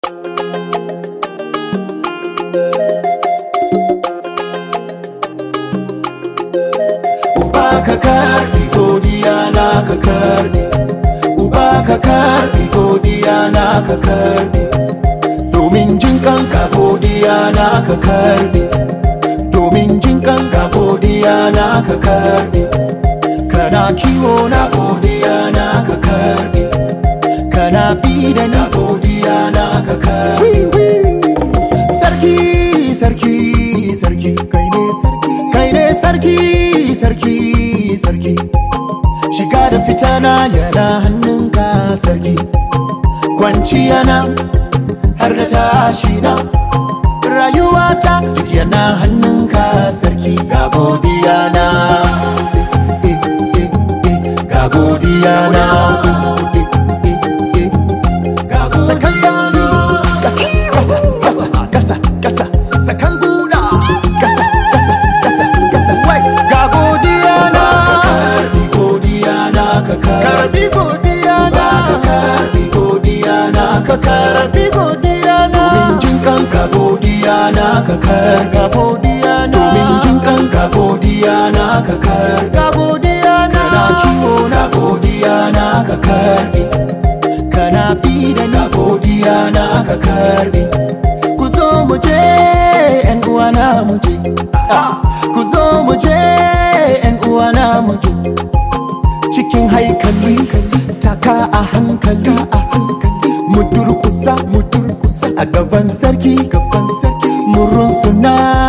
Uba ka karbi godiya na ka karbi Uba ka karbi godiya na ka karbi Domin jin kanka godiya na ka karbi Domin jin kanka godiya na ka karbi Kana kiwo na godiya na ka karbi Kana bi da na godiya na ka karbi Sarki, sarki, sarki, kai ne sarki, kai ne sarki, sarki, sarki. Shiga da fita na yana hannunka sarki, kwanciya na har da tashi na. Rayuwata duk yana hannunka sarki, ga godiya na. Eh, eh, eh, eh, Ga godiya na. Eh, eh, eh, eh. Ga godiya na. Kasa, kasa, kasa, kasa, kasa, sakan guda. Kasa, kasa, kasa, kasa, wai. Ga godiya na. Karbi godiya na ka karbi godiya na ka karbi godiya na ka karbi godiya na domin jin kanka godiya na ka karga godiya na domin jin kanka godiya na ka karga godiya na kana kiwo na godiya na ka karbi kana bi da na godiya na ka karbi ku zo mu je yan uwana mu je Ah, ku zo mu je yan uwana mu je cikin haikali taka a hankali a hankali mu durkusa mu durkusa a gaban sarki gaban sarki mu runsuna